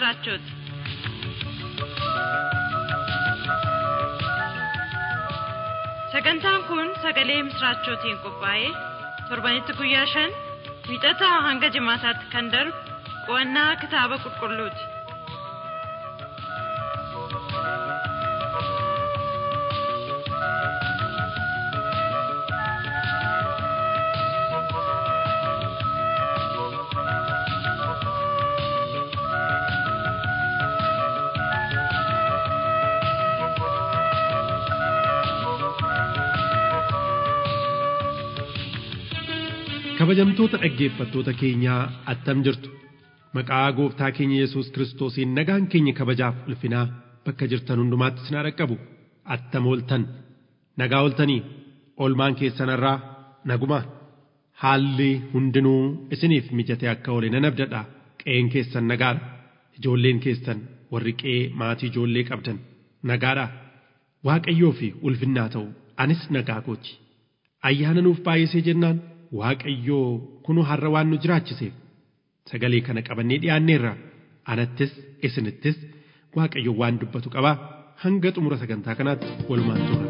misraachooti. Sagantaan kun sagalee misraachootiin qophaa'ee torbanitti guyyaa shan wiixataa hanga jimaataatti kan darbu qo'annaa kitaaba qulqulluuti. kabajamtoota dhaggeeffattoota keenyaa attam jirtu maqaa gooftaa keenya yesus kiristoosiin nagaan keenya kabajaaf ulfinaa bakka jirtan hundumaatti isin haa dhaqqabu attam ooltan nagaa ooltanii oolmaan keessanarraa naguma haalli hundinuu isiniif mijate akka oole nan abdadha qe'een keessan nagaadha ijoolleen keessan warri qe'ee maatii ijoollee qabdan nagaadha waaqayyoo fi ulfinnaa ta'u anis nagaa kooti ayyaana nuuf baay'isee jennaan waaqayyoo kunu har'a waan nu jiraachiseef sagalee kana qabannee dhiyaanneerra anattis isinittis waaqayyo waan dubbatu qaba hanga xumura sagantaa kanaatti walumaan turra.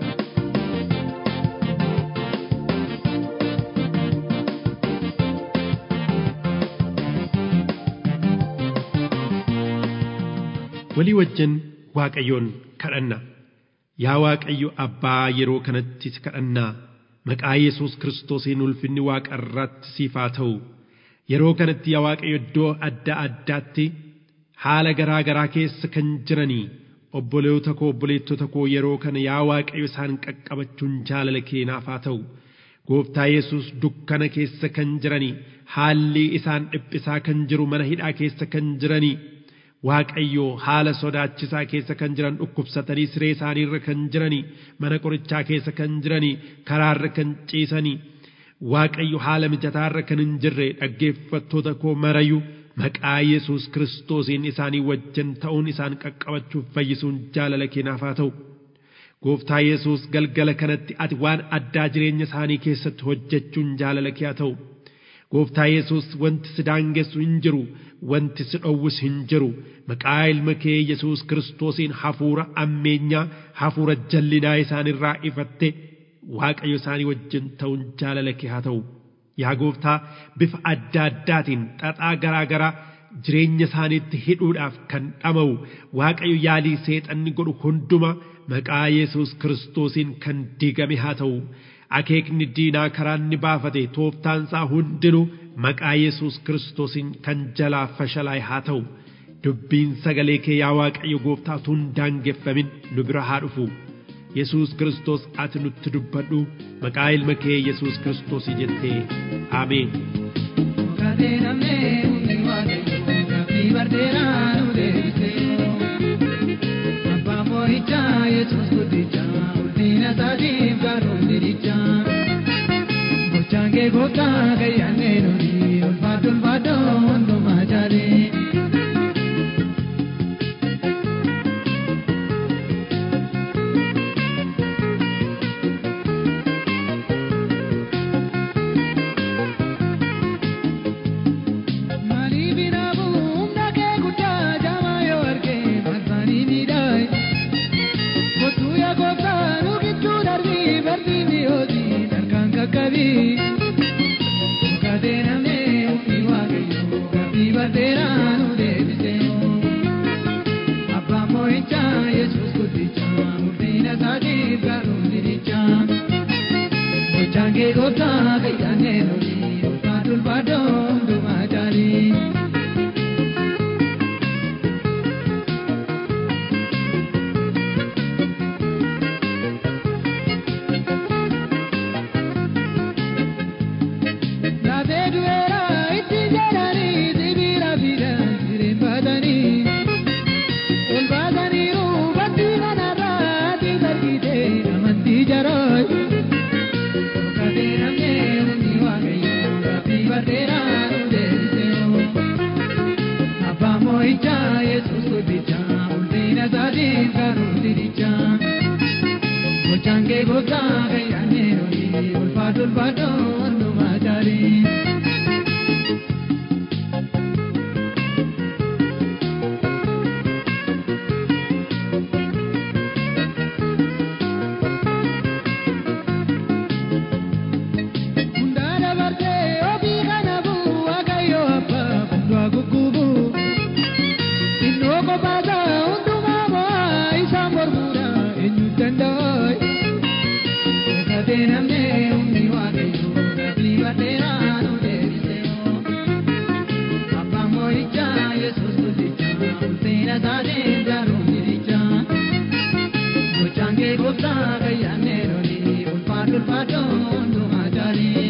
walii wajjin waaqayyoon kadhanna yaa waaqayyo abbaa yeroo kanatti si kadhannaa maqaa yesus kiristoosiin ulfinni waaqa irratti siif haa ta'u yeroo kanatti yaa waaqayyo iddoo adda addaatti haala garaa garaa keessa kan jiranii obboleewwan koo obboleettota koo yeroo kana yaa waaqayyo isaan qaqqabachuun jaalala keenaaf haa ta'u gooftaa yesus dukkana keessa kan jiranii haalli isaan dhiphisaa kan jiru mana hidhaa keessa kan jiranii Waaqayyo haala sodaachisaa keessa kan jiran dhukkubsatanii siree isaaniirra kan jiranii mana qorichaa keessa kan jiranii karaarra kan ciisanii Waaqayyo haala mijataarra kan hin jirre dhaggeeffattoota koo marayu maqaa Yesuus kiristoosiin isaanii wajjin ta'uun isaan qaqqabachuuf fayyisuun jaalala keenaaf haa ta'u. Gooftaa Yesuus galgala kanatti ati waan addaa jireenya isaanii keessatti hojjechuun jaalala kee haa ta'u. Gooftaa Yesuus wanti si daangessu hin jiru, wanti si dhowwus hin jiru. Maqaa ilma kee Yesuus kiristoosiin hafuura ammeenyaa, hafuura jallinaa isaanirraa ifatte Waaqayyo isaanii wajjin ta'uun jaalala kee haa ta'u. Yaa gooftaa bifa adda addaatiin xaxaa garaa garaa jireenya isaaniitti hidhuudhaaf kan dhama'u Waaqayyo yaalii seexanni godhu hunduma maqaa Yesuus kiristoosiin kan diigame haa ta'u. akeekni diinaa karaa inni baafate tooftaansaa hundinuu maqaa Yesuus kiristoosiin kan jalaa fashalaa'e haa ta'u dubbiin sagalee kee yaa Waaqayyo gooftaa utuu hin daangeffamin nu bira haa dhufu Yesuus kiristoos ati nutti dubbadhu maqaa ilma kee Yesuus kiristoosii jettee ameen. Abbaan moo'ichaa Yesuus guddichaa ulfina isaatiif gaaruun diriichaa. Gochaan kee gooftaa gayyaannee nuti ulfaadhu ulfaadhu hundumaa jaalee. Maaliif hinaafuu humna kee guddaa jaamaa yoo argee maqaanii miidhaa. Kottuu yaa gooftaa nu gidduu darbii barbii mi'ooti harkaan qaqqabii. Gaatee namnee ofii waaqayyoo gaaffii barteeraa nu deebisee. Abbaan moo'ichaa Yesuus guddichaa ulfina isaatiif gaaruun diriichaa. Gochaan kee gooftaa gayyaannee nuti ulfaadhu ulfaadhu hundumaa jaalii. Lafee du'eera itti jedhanii sibiira fiidhaan sireen baatanii. Ol baataniiru bakki kanarraa ati sargitee amantii jarooy. Dhokatee namnee hundi waaqayyoo gaaffii barteeraa nu deebisee. Abbaan moo'ichaa Yesuus guddichaa ulfina isaatiif gaaruun diriichaa. Gochaan kee gooftaa gayyaannee nuti ulfaadhu ulfaadhu hundumaa jaalii. gooftaa gayyaannee lolii ulfaadhu ulfaadhu hundumaa caalii.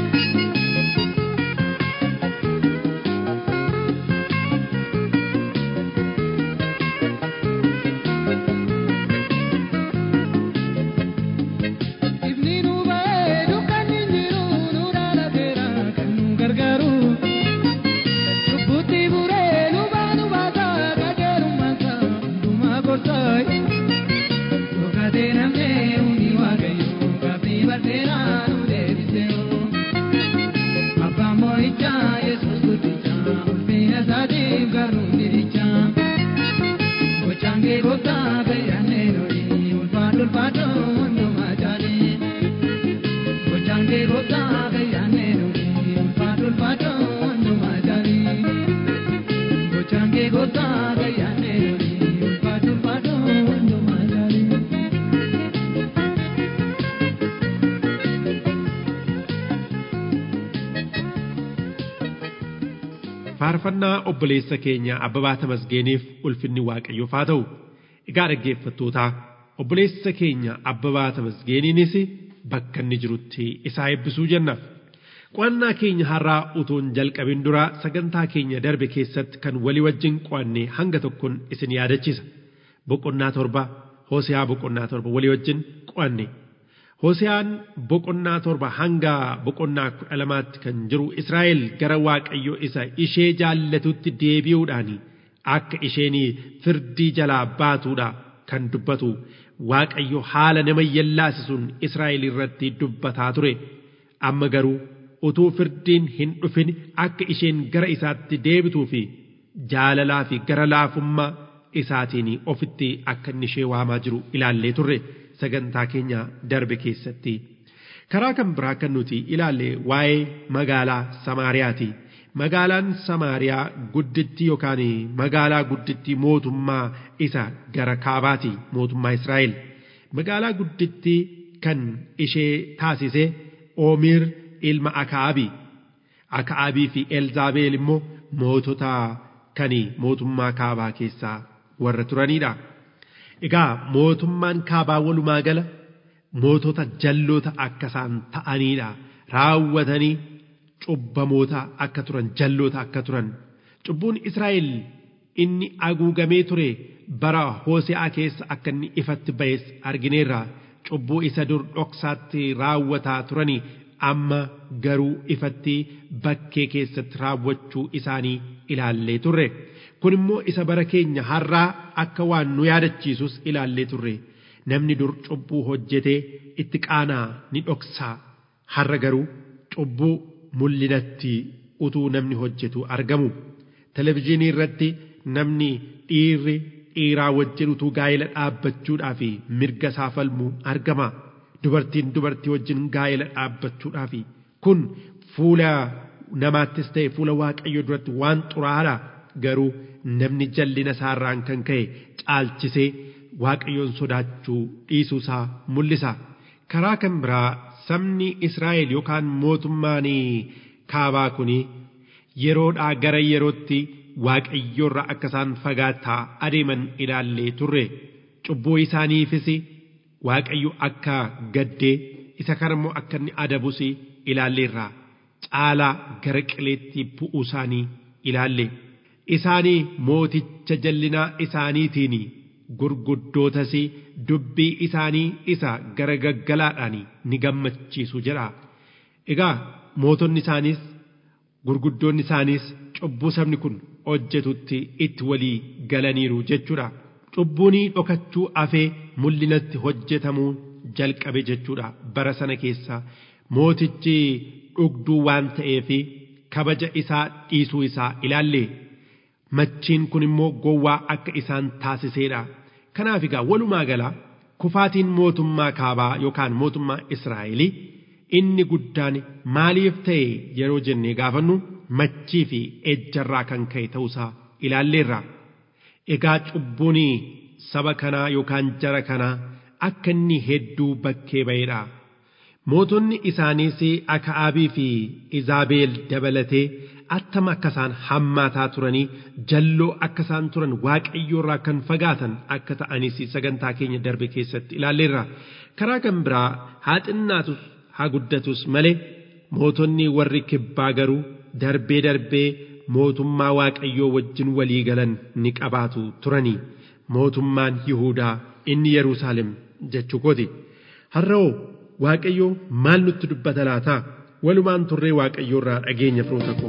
Ifni nu ba'ee dukkanni hin jiru nu dhaalateera kan nu gargaaru. Lubbuutti buree nu baanu baata qajeelummaansa hundumaa gorsaa. Dhokatee namnee hundi waaqayyo gaaffii bal'eeraa nu deebiseeru. Abbaan moo'ichaa Yesuus guddichaa ulfina isaatiif garuu diriichaa. Gochaan kee gooftaa gayyaannee lolii ulfaadhu ulfaadhu hundumaa caalii. Gochaan kee gooftaa gayyaannee lolii ulfaadhu ulfaadhu hundumaa caalii. Gochaan kee gooftaa gayyaannee lolii ulfaadhu ulfaadhu hundumaa caalii. faarfannaa obboleessa keenya abbabaa tamasgeeniif ulfinni waaqayyoof haa ta'u egaa dhaggeeffattootaa obboleessa keenya abbabaa tamasgeeniinis bakka inni jirutti isaa eebbisuu jennaaf qo'annaa keenya har'aa utuu hin jalqabin dura sagantaa keenya darbe keessatti kan walii wajjin qo'anne hanga tokkoon isin yaadachiisa boqonnaa torba hoosiyaa boqonnaa torba walii wajjin qo'anne Hoseyaan boqonnaa torba hanga boqonnaa kudha lamaatti kan jiru Israa'el gara Waaqayyo isa ishee jaallatutti deebi'uudhaan akka isheen firdii jalaa baatuudha kan dubbatu Waaqayyo haala nama yallaasisuun Israa'el irratti dubbataa ture. Amma garuu utuu firdiin hin dhufin akka isheen gara isaatti deebituu fi jaalalaa fi gara laafummaa isaatiin ofitti akka inni ishee waamaa jiru ilaallee turre. sagantaa keenya darbe keessatti karaa kan biraa kan nuti ilaalle waa'ee magaalaa Samaariyaati. Magaalaan Samaariyaa guddittii yookaan magaalaa guddittii mootummaa isa gara kaabaati mootummaa Israa'el. Magaalaa guddittii kan ishee taasise Oomiir ilma Akaabi. Akaabii fi Elzaabeel immoo mootota kan mootummaa kaabaa keessaa warra turanidha. Egaa mootummaan kaabaa walumaa gala mootota jalloota akka isaan ta'aniidha. Raawwatanii cubbamoota akka turan jalloota akka turan. Cubbuun Israa'el inni haguugamee ture bara Hoose'aa keessa akka inni ifatti ba'es argineerra. Cubbuu isa dur dhoksaatti raawwataa turanii amma garuu ifatti bakkee keessatti raawwachuu isaanii ilaallee turre. kun immoo isa bara keenya har'aa akka waan nu yaadachiisus ilaallee turre namni dur cubbuu hojjetee itti qaanaa ni dhoksaa har'a garuu cubbuu mul'inatti utuu namni hojjetu argamu televizyiinii irratti namni dhiirri dhiiraa wajjin utuu gaa'ela dhaabbachuudhaaf mirga isaa falmu argama dubartiin dubartii wajjin gaa'ela dhaabbachuudhaaf kun fuula namaattis ta'e fuula waaqayyo duratti waan xuraadha garuu namni jallina isaarraan kan ka'e caalchisee waaqayyoon sodaachuu dhiisuu isaa mul'isa. Karaa kan biraa sabni Israa'el yookaan mootummaan kaabaa kun yeroodhaa gara yerootti waaqayyoorra akka isaan fagaataa adeeman ilaallee turre cubbuu isaaniifis waaqayyo akka gaddee isa kana immoo akka inni adabus ilaalleerra caalaa gara qileetti bu'uu isaanii ilaalle. isaanii mooticha jallinaa isaaniitiin gurguddootas dubbii isaanii isa gara gaggalaadhaan ni gammachiisu jedha. Egaa mootonni isaaniis gurguddoonni isaaniis cubbuu sabni kun hojjetutti itti walii galaniiru jechuudha. Cubbuun dhokachuu afee mul'inatti hojjetamuu jalqabe jechuudha bara sana keessa mootichi dhugduu waan ta'eef kabaja isaa dhiisuu isaa ilaalle. machiin kun immoo gowwaa akka isaan taasiseedha. Kanaaf egaa walumaa gala kufaatiin mootummaa kaabaa yookaan mootummaa Israa'elii inni guddaan maaliif ta'e yeroo jennee gaafannu machii fi ejjarraa kan ka'e ta'uusaa ilaalleerra. Egaa cubbuun saba kanaa yookaan jara kanaa akka inni hedduu bakkee ba'eedha. Mootonni isaaniis Aka'aabii fi Izaabeel dabalatee attama akka isaan hammaataa turanii jalloo akka isaan turan waaqayyoorraa kan fagaatan akka ta'anis sagantaa keenya darbe keessatti ilaalleerra karaa kan biraa haa xinnaatus haa guddatus malee mootonni warri kibbaa garuu darbee darbee mootummaa waaqayyoo wajjin walii galan ni qabaatu turanii mootummaan Yihuudaa inni Yerusaalem jechuu kooti. Har'oo waaqayyoo maal nutti dubbata laata? Walumaan turree waaqayyoo irraa dhageenya firoota koo.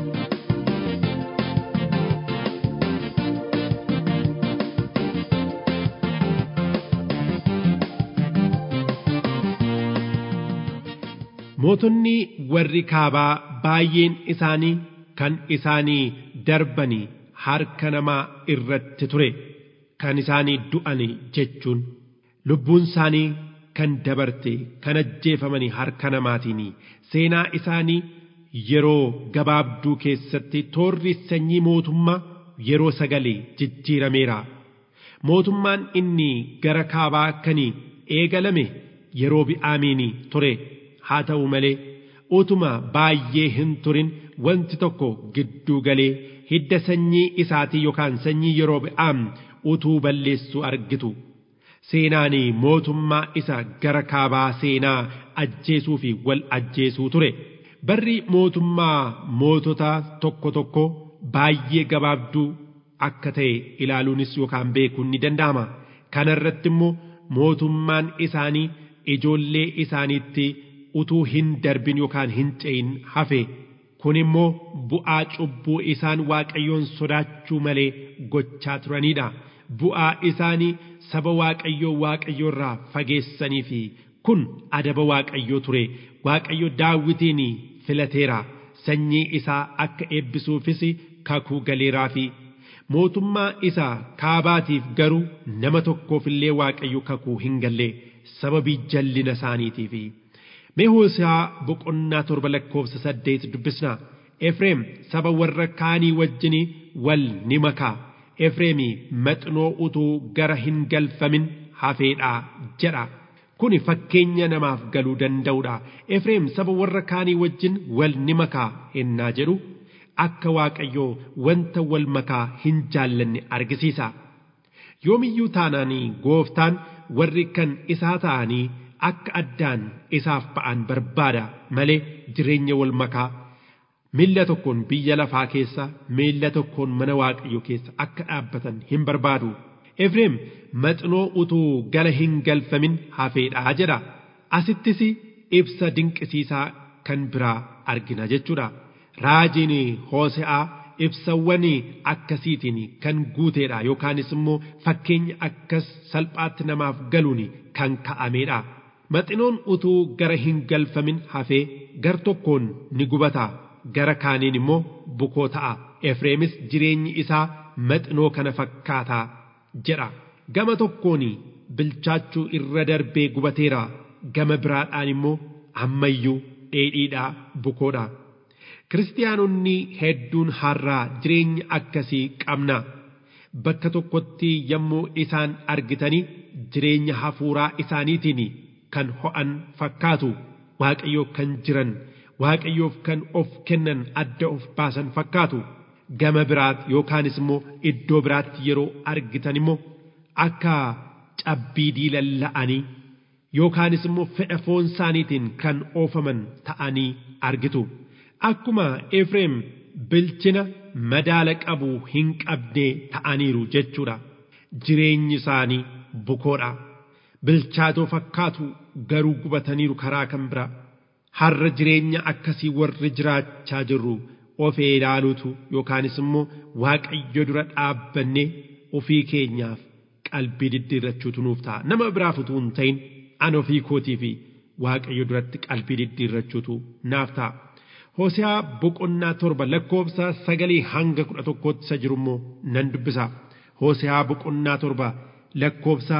Mootonni warri kaabaa baay'een isaanii kan isaanii darbanii harka namaa irratti ture kan isaanii du'ani jechuun lubbuun isaanii kan dabarte kan ajjeefamanii harka namaatiin seenaa isaanii yeroo gabaabduu keessatti toorri sanyii mootummaa yeroo sagalee jijjiirameera mootummaan inni gara kaabaa kan eegalame yeroo bi'aamiin ture haa ta'u malee utuma baay'ee hin turin wanti tokko gidduu galee hidda sanyii isaatii yookaan sanyii yeroo bi'aam utuu balleessu argitu. Seenaan mootummaa isa gara kaabaa seenaa ajjeesuu fi wal ajjeesuu ture. Barri mootummaa mootota tokko tokko baay'ee gabaabduu akka ta'e ilaaluunis yookaan beekuun ni danda'ama. Kana irratti immoo mootummaan isaanii ijoollee isaaniitti utuu hin darbin yookaan hin ce'in hafe. Kun immoo bu'aa cubbuu isaan waaqayyoon sodaachuu malee gochaa turanidha. Bu'aa isaanii saba waaqayyoo waaqayyoo irraa fageessanii fi kun adaba waaqayyoo ture. Waaqayyo daawwitiin filateera. Sanyii isaa akka eebbisuufis kakuu galeeraa fi mootummaa isaa kaabaatiif garuu nama tokkoof illee waaqayyo kakuu hin galle sababii jallina isaaniitiifi. Mee Hoose'aa boqonnaa torba lakkoofsa saddeet dubbisnaa. Efreem saba warra kaanii wajjin wal ni makaa. Efreemi maxinoo utuu gara hin galfamin hafeedhaa jedha. Kuni fakkeenya namaaf galuu danda'udha. Efreem saba warra kaanii wajjin wal ni makaa ennaa jedhu akka Waaqayyoo wanta wal makaa hin jaallanne argisiisa. Yoomiyyuu taanaanii gooftaan warri kan isaa ta'anii akka addaan isaaf ba'an barbaada malee jireenya wal makaa miilla tokkoon biyya lafaa keessa miilla tokkoon mana waaqayyo keessa akka dhaabbatan hin barbaadu. Efreem maxinoo utuu gala hin galfamin hafeedhaa jedha. Asittis ibsa dinqisiisaa kan biraa argina jechuudha. Raajiin Hoose'aa ibsawwan akkasiitiin kan guuteedha yookaanis immoo fakkeenya akkas salphaatti namaaf galuun kan ka'ameedha. Maxinoon utuu gara hin galfamin hafee gar tokkoon ni gubata gara kaaniin immoo bukoo ta'a. Efreemis jireenyi isaa maxinoo kana fakkaataa jedha. Gama tokkoon bilchaachuu irra darbee gubateera. Gama biraadhaan immoo ammayyuu dheedhiidhaa bukoodha. Kiristaanonni hedduun har'aa jireenya akkasii qabna. Bakka tokkotti yommuu isaan argitanii jireenya hafuuraa isaaniitiin kan ho'an fakkaatu waaqayyoo kan jiran waaqayyoof kan of kennan adda of baasan fakkaatu gama biraatti yookaanis immoo iddoo biraatti yeroo argitan immoo akka cabbii diilalla'anii yookaanis immoo fedha foon isaaniitiin kan oofaman ta'anii argitu. Akkuma Efreem bilchina madaala qabu hin qabne ta'aniiru jechuudha. Jireenyi isaanii bukoodha. Bilchaatoo fakkaatu garuu gubataniiru karaa kan biraa. Har'a jireenya akkasii warri jiraachaa jirru of ilaaluutu yookaanis immoo waaqayyo dura dhaabbannee ofii keenyaaf qalbii diddiirrachuutu nuuf ta'a. Nama biraaf utuu hin ta'in an ofii kootii fi waaqayyo duratti qalbii diddiirrachuutu naaf ta'a. Hoose'aa boqonnaa torba lakkoofsa sagalii hanga kudha tokkootti isa jiru immoo nan dubbisa. Hoose'aa boqonnaa torba lakkoofsa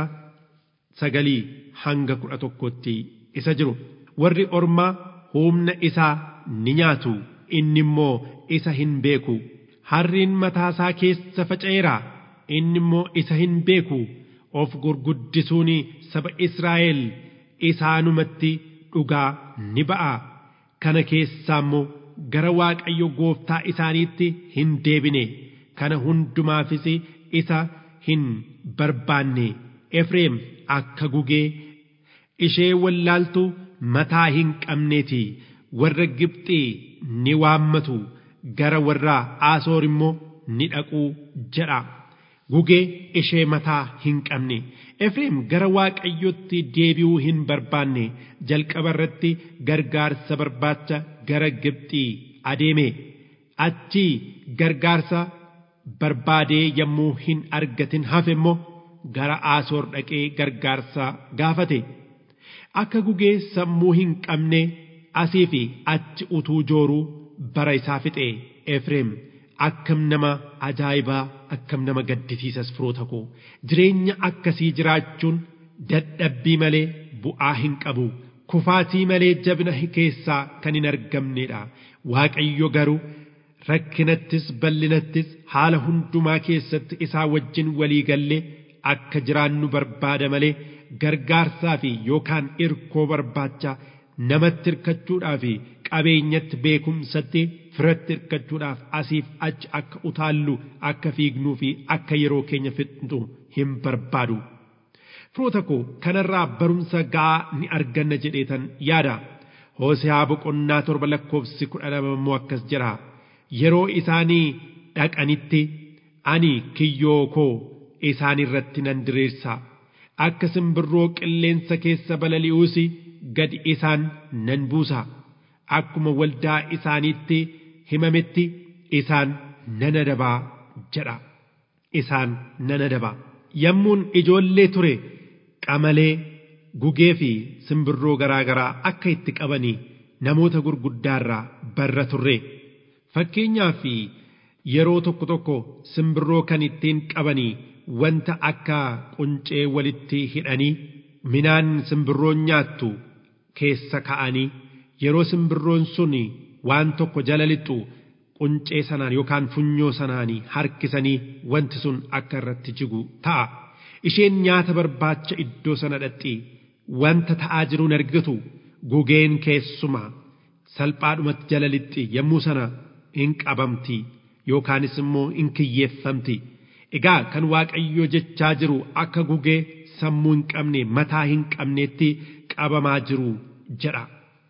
sagalii hanga kudha tokkootti isa jiru. Warri ormaa humna isaa ni nyaatu inni immoo isa hin beeku. Harriin mataasaa keessa faca'eera inni immoo isa hin beeku. Of gurguddisuun saba Israa'el isaanumatti dhugaa ni ba'a. kana keessaa immoo gara waaqayyo gooftaa isaaniitti hin deebine kana hundumaafis isa hin barbaanne efreem akka gugee ishee wallaaltu mataa hin qabneeti warra gibxii ni waammatu gara warra aasoor immoo ni dhaquu jedha gugee ishee mataa hin qabne efreem gara waaqayyotti deebi'uu hin barbaanne jalqaba irratti gargaarsa barbaacha gara gibxii adeeme achii gargaarsa barbaadee yommuu hin argatin hafe immoo gara aasoor dhaqee gargaarsa gaafate akka gugee sammuu hin qabne asii fi achi utuu jooruu bara isaa fixe efreem akkam nama ajaa'ibaa akkam nama gaddisiisas firoota koo jireenya akkasii jiraachuun dadhabbii malee bu'aa hin qabu kufaatii malee jabina keessaa kan hin argamnedha waaqayyo garuu rakkinattis bal'inattis haala hundumaa keessatti isaa wajjin walii gallee akka jiraannu barbaada malee gargaarsaa fi yookaan irkoo barbaacha namatti hirkachuudhaa fi qabeenyatti beekumsatti firatti hirkachuudhaaf asiif achi akka utaallu akka fiignuu fi akka yeroo keenya fixnu hin barbaadu. Firoota koo kanarraa barumsa ga'aa ni arganna jedheetan yaada. Hoosehaa boqonnaa torba lakkoofsi kudha lama immoo akkas jira. Yeroo isaanii dhaqanitti ani kiyyoo koo isaan irratti nan diriirsa. Akka simbirroo qilleensa keessa balali'uus gad isaan nan buusa. Akkuma waldaa isaaniitti himametti isaan nan adabaa jedha. Isaan nan adabaa. Yommuun ijoollee ture qamalee gugee fi simbirroo garaa garaa akka itti qabanii namoota gurguddaarraa barra turre. Fakkeenyaaf yeroo tokko tokko simbirroo kan ittiin qabanii wanta akka quncee walitti hidhanii midhaan simbirroon nyaattu keessa ka'anii yeroo simbirroon sun waan tokko jala lixxu quncee sanaan yookaan funyoo sanaanii harkisanii wanti sun akka irratti jigu ta'a. Isheen nyaata barbaacha iddoo sana dhaqxi wanta ta'aa jiruun argitu gugeen keessuma salphaadhumatti jala lixxi yommuu sana hin qabamti yookaanis immoo hin kiyyeeffamti. Egaa kan Waaqayyo jechaa jiru akka gugee sammuu hin qabne mataa hin qabneetti qabamaa jiru jedha.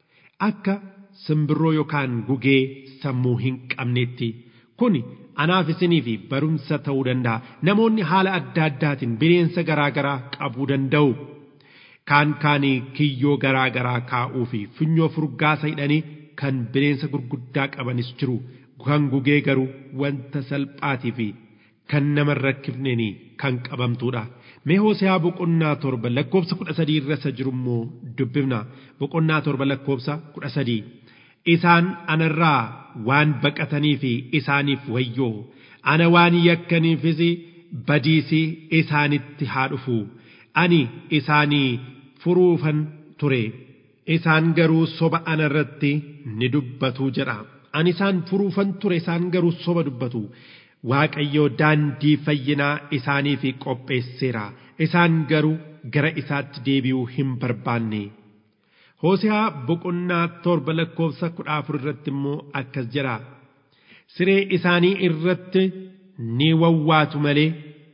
Akka simbirroo yookaan gugee sammuu hin qabneetti kun anaaf isinii fi barumsa ta'uu danda'a. Namoonni haala adda addaatiin bineensa garaa garaa qabuu danda'u. Kaan kaanii kiyyoo garaa garaa kaa'uu fi funyoo furgaasa hidhanii kan bineensa gurguddaa qabanis jiru. Kan gugee garuu wanta salphaatii fi kan nama hin rakkifneen kan qabamtuudha. Mee Hoosehaa boqonnaa torba lakkoofsa kudha sadii irra isa jiru immoo dubbifna. Boqonnaa torba lakkoofsa kudha sadii. Isaan anarraa waan baqatanii fi isaaniif wayyoo. Ana waan yakkaniifis badiisii isaanitti haa dhufu. Ani isaanii furuufan ture. Isaan garuu soba anarratti ni dubbatu jedha. Ani isaan furuufan ture isaan garuu soba dubbatu. Waaqayyo daandii fayyinaa isaaniif qopheesseera. Isaan garuu gara isaatti deebi'uu hin barbaanne. Hoosehaa boqonnaa torba lakkoofsa kudha afur irratti immoo akkas jedha. Siree isaanii irratti ni wawwaatu malee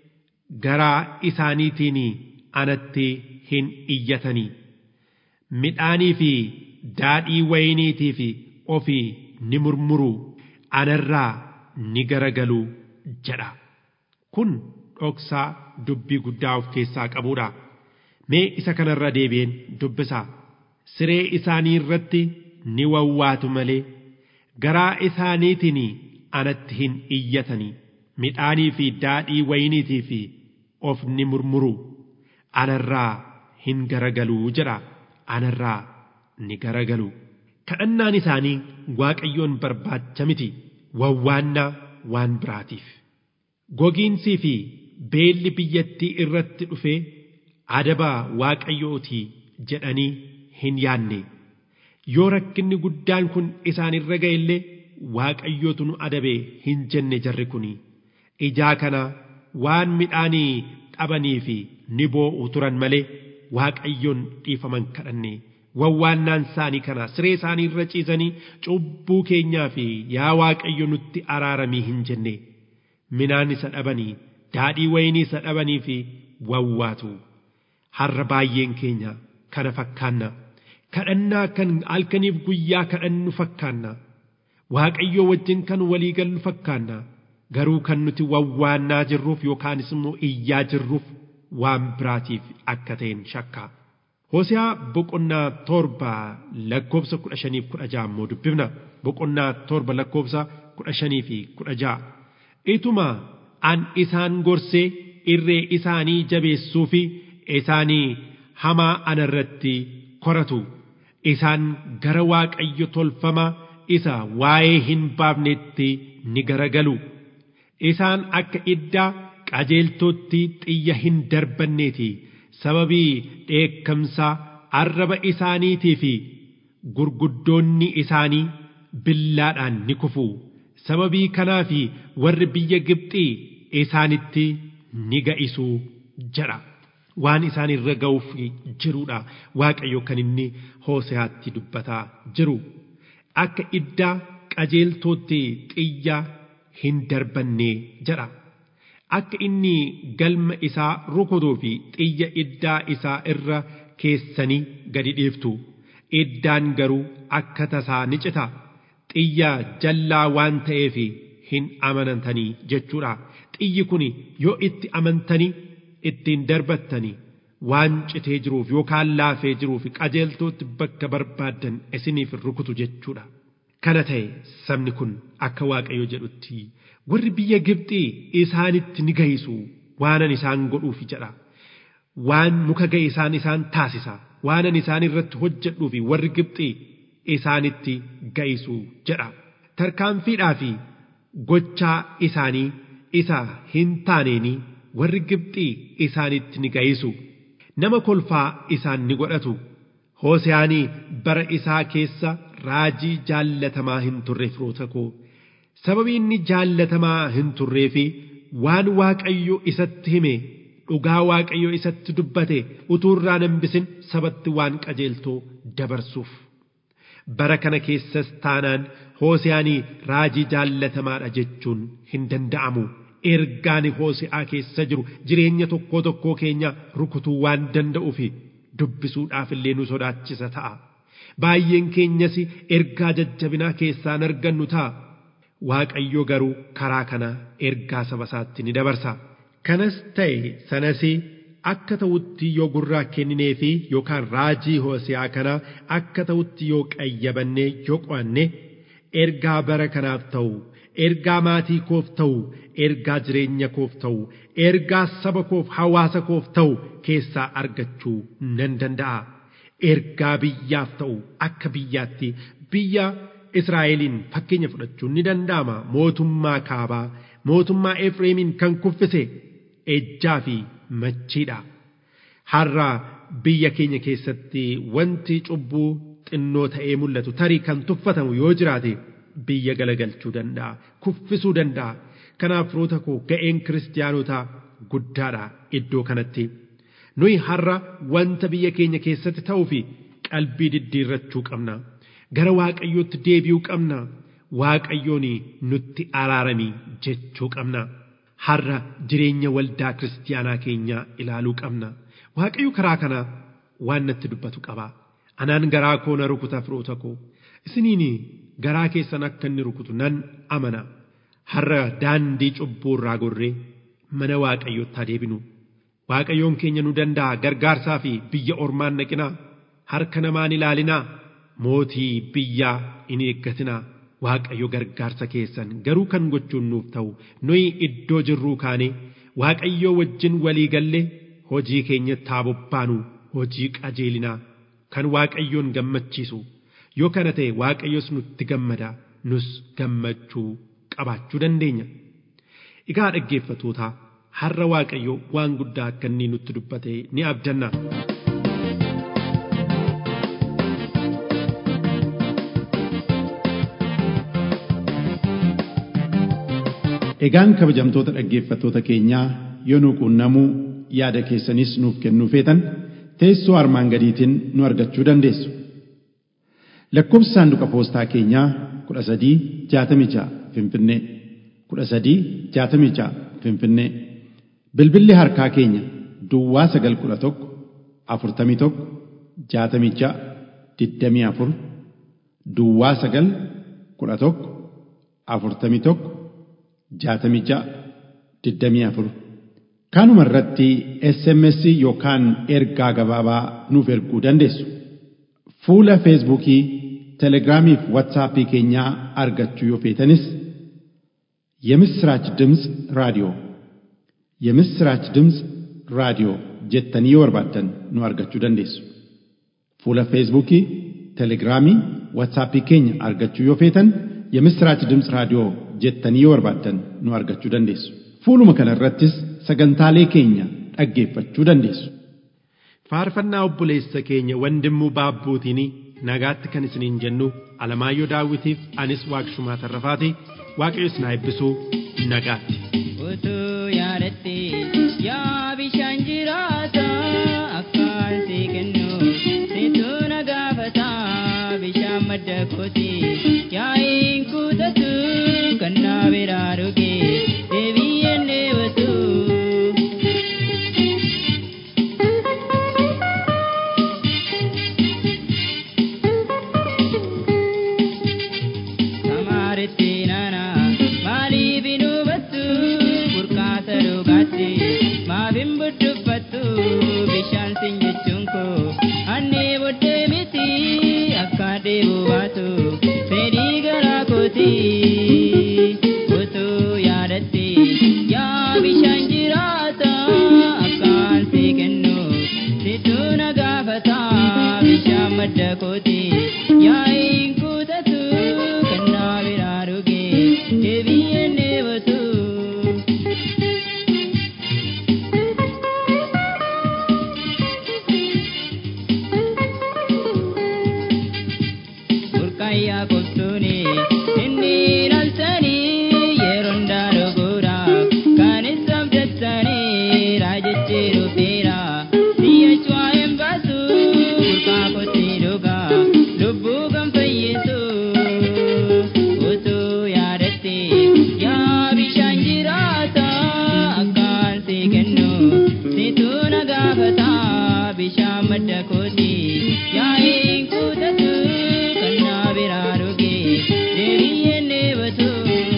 garaa isaaniitiin anatti hin iyyatanii. Midhaanii fi daadhii wayiniitii fi ofii ni murmuru anarraa ni garagalu jedha. Kun dhoksaa dubbii guddaa of keessaa qabudha. Mee isa kanarra deebi'een dubbisaa. Siree isaanii irratti ni wawwaatu malee garaa isaaniitiin anatti hin iyyatanii. Midhaanii fi daadhii wayiniitii fi of ni murmuru. Anarraa hin garagaluu jedha. Anarraa ni garagalu. Kadhannaan isaanii Waaqayyoon barbaacha miti. wawwaannaa waan biraatiif. Gogiinsii fi beelli biyyattii irratti dhufee adabaa waaqayyootii jedhanii hin yaanne. Yoo rakkinni guddaan kun isaan irra ga'e illee waaqayyootu nu adabee hin jenne jarri kuni. Ijaa kana waan midhaanii dhabanii fi ni boo'u turan malee waaqayyoon dhiifaman kadhanne wawwaannaan isaanii kana siree isaanii irra ciisanii cubbuu keenyaa fi yaa waaqayyo nutti araaramii hin jenne minaan isa dhabanii daadhii wayinii isa dhabanii fi wawwaatu har'a baay'een keenya kana fakkaanna kadhannaa kan halkaniif guyyaa kadhannu fakkaanna waaqayyo wajjin kan walii gallu fakkaanna garuu kan nuti wawwaannaa jirruuf yookaanis immoo iyyaa jirruuf waan biraatiif akka ta'een shakka. Hoosiyaa boqonnaa torba lakkoofsa kudha shaniif kudha ja'a immoo dubbifna boqonnaa torba lakkoofsa kudha shanii fi kudha ja'a. Ituma an isaan gorsee irree isaanii jabeessuu fi isaanii hamaa anarratti koratu isaan gara waaqayyo tolfama isa waa'ee hin baafnetti ni garagalu. Isaan akka iddaa qajeeltootti xiyya hin darbanneeti sababii dheekkamsaa arraba isaaniitii fi gurguddoonni isaanii billaadhaan ni kufu sababii kanaaf warri biyya Gibxii isaanitti ni ga'isuu jedha. Waan isaan irra ga'uuf jirudha Waaqayyo kan inni Hooseyaatti dubbataa jiru. Akka iddaa qajeeltootti xiyya hin darbannee jedha. Akka inni galma isaa rukutuu fi xiyya iddaa isaa irra keessanii gadi dhiiftu. Iddaan garuu akka tasaa ni cita. Xiyya jallaa waan ta'eef hin amanantanii jechuudha. Xiyyi kun yoo itti amantanii ittiin darbattanii waan citee jiruuf yookaan laafee jiruuf qajeeltootti bakka barbaaddan isiniif rukutu jechuudha. Kana ta'e sabni kun akka Waaqayyo jedhutti warri biyya Gibxii isaanitti ni ga'isu waanan isaan godhuuf jedha. Waan muka ga'e isaan isaan taasisa waanan isaan irratti hojjedhuuf warri Gibxii isaanitti ga'isu jedha. Tarkaanfiidhaa fi gochaa isaanii isa hin taaneenii warri Gibxii isaanitti ni ga'isu. Nama kolfaa isaan ni godhatu. Hooseyaanii bara isaa keessa raajii jaallatamaa hin turre firoota koo. Sababii inni jaallatamaa hin turree fi waan Waaqayyo isatti hime dhugaa Waaqayyo isatti dubbate utuu irraa hambisin sabatti waan qajeeltoo dabarsuuf. Bara kana keessas taanaan Hooseyaanii raajii jaallatamaadha jechuun hin danda'amu. Ergaan Hooseyaa keessa jiru jireenya tokkoo tokkoo keenya rukutuu waan danda'uuf dubbisuudhaaf illee nu sodaachisa ta'a. Baay'een keenyas ergaa jajjabinaa keessaan argannu ta'a. Waaqayyo garuu karaa kana ergaa saba isaatti ni dabarsa. Kanas ta'e sanas akka ta'utti yoo gurraa kenninee fi yookaan raajii Hooseyaa kana akka ta'utti yoo qayyabannee yoo qo'anne ergaa bara kanaaf ta'u ergaa maatii koof ta'u ergaa jireenya koof ta'u ergaa saba koof hawaasa koof ta'u keessaa argachuu nan danda'a. Ergaa biyyaaf ta'u akka biyyaatti biyya Israa'eliin fakkeenya fudhachuun ni danda'ama. Mootummaa kaabaa mootummaa Efreemiin kan kuffise ejjaa fi machiidha. Har'a biyya keenya keessatti wanti cubbuu xinnoo ta'ee mul'atu tarii kan tuffatamu yoo jiraate biyya galagalchuu danda'a kuffisuu danda'a kanaaf firoota koo ga'een kiristaanotaa guddaadha iddoo kanatti nuyi har'a wanta biyya keenya keessatti ta'uu fi qalbii diddiirrachuu qabna gara waaqayyootti deebi'uu qabna waaqayyoon nutti araarami jechuu qabna har'a jireenya waldaa kiristaanaa keenyaa ilaaluu qabna waaqayyo karaa kana waan natti dubbatu qaba anaan garaa koo na rukuta firoota koo isiniin garaa keessan akka inni rukutu nan amana har'a daandii cubbuu irraa gorree mana waaqayyootti deebinu waaqayyoon keenya nu danda'a gargaarsaa fi biyya ormaan naqinaa harka namaan ilaalinaa mootii biyyaa in eeggatinaa waaqayyo gargaarsa keessan garuu kan gochuun nuuf ta'u nuyi iddoo jirruu kaane waaqayyoo wajjin walii galle hojii keenyatti haa bobbaanu hojii qajeelinaa kan waaqayyoon gammachiisu yoo kana ta'e waaqayyos nutti gammada nus gammachuu qabaachuu dandeenya. Egaa dhaggeeffatootaa har'a waaqayyo waan guddaa akka inni nutti dubbate ni abdanna. Egaan kabajamtoota dhaggeeffattoota keenyaa yoo nu quunnamuu yaada keessanis nuuf kennuu feetan teessoo armaan gadiitiin nu argachuu dandeessu. Lakkoofsi saanduqa poostaa keenyaa kudha sadii jaatamii ja'a Finfinnee kudha sadii jaatamii ja'a Finfinnee bilbilli harkaa keenya Duwwaa sagal kudha tokko afurtamii tokko jaatamii ja'a digdamii afur Duwwaa sagal kudha tokko afurtamii tokko jaatamii ja'a digdamii afur Kanuma irratti SMS yookaan ergaa gabaabaa nuuf erguu dandeessu. Fuula Feesbuukii, Telegiraamii fi Waatsaappii keenyaa argachuu yoo feetanis የምስራች ድምፅ ራዲዮ የምስራች ድምፅ ራዲዮ jettanii yoo barbaaddan nu argachuu dandeessu. Fuula Feesbuukii, Telegiraamii, Waatsaappii keenya argachuu yoo feetan የምስራች ድምፅ raadiyoo jettanii yoo barbaaddan nu argachuu dandeessu. Fuuluma kana irrattis sagantaalee keenya dhaggeeffachuu dandeessu. Faarfannaa obboleessa keenya wandimuu baabbuutiin nagaatti kan isiniin jennu Alamaayyoo Daawitiif anis Waaqshumaa Tarrafaati Waaqayyo isin haa eebbisuu nagaatti. Utuu yaadatte yaa bishaan jiraata akkaan si kennu situ na gaafata bishaan madda kooti yaa'iin kuutatu kan na biraa dhuge deebiyyeen deebatu. Samaaritti nana maaliif hin hubattu burqaasa dhugaatti maaf hin budduffattu bishaan sin jechuun koo annee booddee miti akka deebu baatu fedhii garaa kooti utuu yaadatte yaa bishaan jiraata akkaan si kennu situ na gaafata bishaan madda kooti yaa'iin kuutatu kan na biraa dhuge deebiyyeen deebatu. burqayyaa qoftuuni inni ilaaltanii yeroon daarogoodhaaf kan isa abdattanii raajechi dhufeera siyyachuu hin baasu burqaa kotti dhugaa lubbuu kan fayyisu utuu yaadatte yaa bishaan jiraata akkaan si kennu situ na gaafata bishaan madda kooti yaa'iin kuutatu kan na biraa dhuge deebiyyeen deebatu.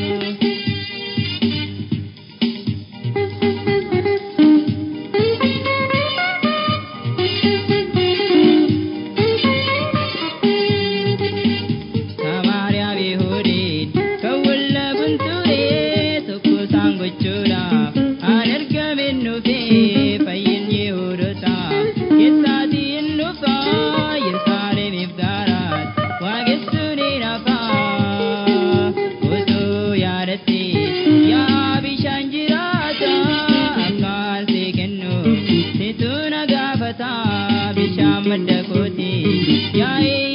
Samaariyaa Yihuudiin kan wallabun ture tokko isaan gochuudhaaf aan ergamin dhufee fayyin Yihuudoota keessaati hin dhufa Yerusaalemiif gaaraat waaqessuun hin hafa utuu yaadatte yaa bishaan jiraata akkaan si kennu situ na gaafata bishaan madda kooti yaa'ee